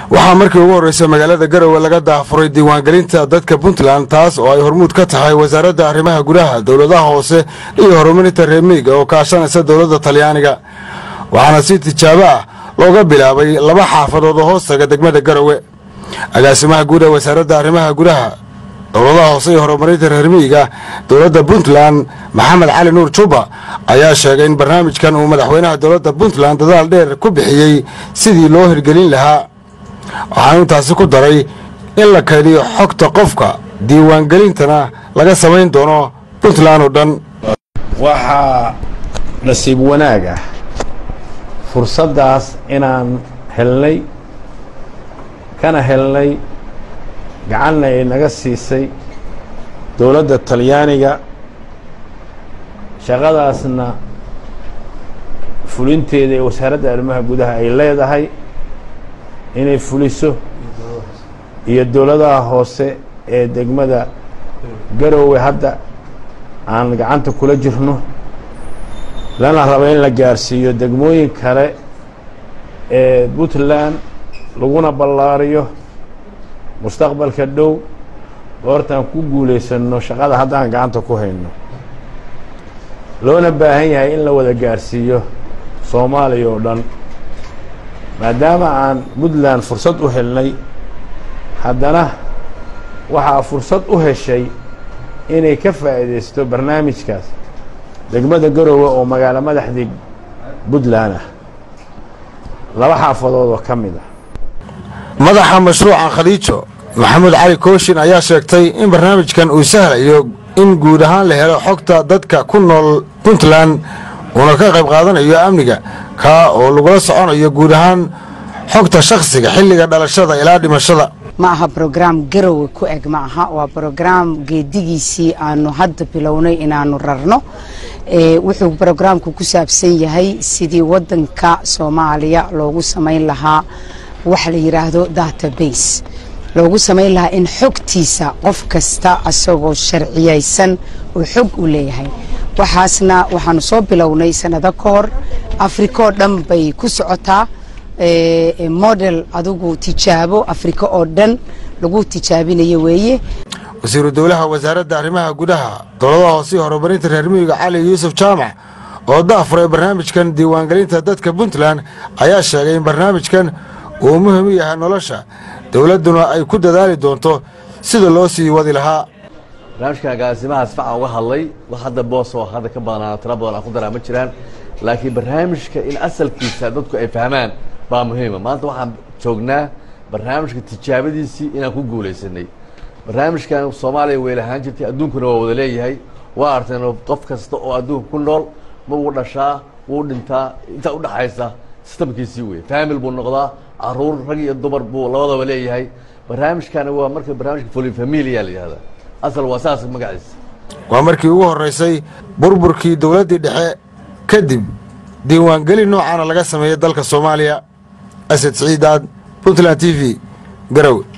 waxaa markii ugu horreysay magaalada garowe laga daafuray diiwaangelinta dadka puntland taas oo ay hormuud ka tahay wasaaradda arrimaha gudaha dowladaha hoose iyo horumarinta reemiiga oo kaashanaysa dowladda talyaaniga waxaana si tijaabo ah looga bilaabay laba xaafadood oo hoostaga degmada garowe agaasimaha guud ee wasaaradda arrimaha gudaha dowladaha hoose iyo horumarinta reermiiga dowladda puntland maxamed cali nuur juba ayaa sheegay in barnaamijkan uu madaxweynaha dowladda puntland dadaal dheer ku bixiyey sidii loo hirgelin lahaa waxaanu intaasi ku daray in la kaydiyo xogta qofka diiwaangelintana laga samayn doono puntland oo dhan waxaa nasiib wanaag ah fursaddaas inaan helnay kana helnay gacanna ay naga siisay dowladda talyaaniga shaqadaasna fulinteeda ee wasaaradda arrimaha gudaha ay leedahay inay fuliso iyo dowladaha hoose ee degmada garowe hadda aan gacanta kula jirno lana rabo in la gaarsiiyo degmooyin kale ee puntland laguna ballaariyo mustaqbalka dhow goortaan ku guulaysanno shaqada haddaan gacanta ku hayno loona baahan yahay in la wada gaarsiiyo soomaaliya oo dhan maadaama aan puntland fursad u helnay haddana waxaa fursad u heshay inay ka faa'iidaysto barnaamijkaas degmada garowe oo magaalo madaxdii puntland ah laba xaafadood oo ka mid ah madaxa mashruuca khaliijo maxamuud cali kooshin ayaa sheegtay in barnaamijkan uu sahlayo in guud ahaan la helo xogta dadka ku nool puntland uuna ka qayb qaadanayo amniga kaa oo lagula soconayo guud ahaan xogta shakhsiga xilliga dhalashada ilaa dhimashada ma aha brograam garowe ku eg ma aha waa brograam geedigiisii aanu hadda bilownay inaanu rarno wuxuu brograamku ku saabsan yahay sidii wadanka soomaaliya loogu samayn lahaa waxa la yidhaahdo database loogu samayn lahaa in xogtiisa qof kasta asagoo sharciyaysan oo xog u leeyahay waxaasna waxaanu soo bilownay sanado ka hor afrikaoo dhan bay ku socotaa model adigu tijaabo afrika oo dhan lagu tijaabinayo weeye wasiiru dowlaha wasaaradda arrimaha gudaha dowladaha hoose iyo horumarinta reer miyiga cali yuusuf jaamac oo daafuray barnaamijkan diiwaangelinta dadka puntland ayaa sheegay in barnaamijkan uu muhim u yahay nolosha dowladduna ay ku dadaali doonto sida loo sii wadi lahaa barnaamijkan agaasimahaas facan uga hadlay wax hadda boos oo hadda ka badanaa tira badan aan ku daraa ma jiraan laakiin barnaamijka in asalkiisa dadku ay fahmaan baa muhiima maanta waxaan joognaa barnaamijka tijaabadiisii inaan ku guulaysanay barnaamijkan soomaaliya way lahaan jirtay adduunkuna waa wada leeyahay waa arteen qof kasta oo adduunka ku nool ma wuu dhashaa wuu dhintaa intaa udhaxaysa sistamkiisii wey famil buu noqdaa caruur rag iyo dumar buu labadaba leeyahay barnaamijkani waa marka barnaamijka folin familia la yihahda asal waa saas magaciisa waa markii ugu horraysay burburkii dowladdii dhexe kadib diiwaangelin noocaana laga sameeyey dalka soomaaliya asad siciidaad puntland t v garowe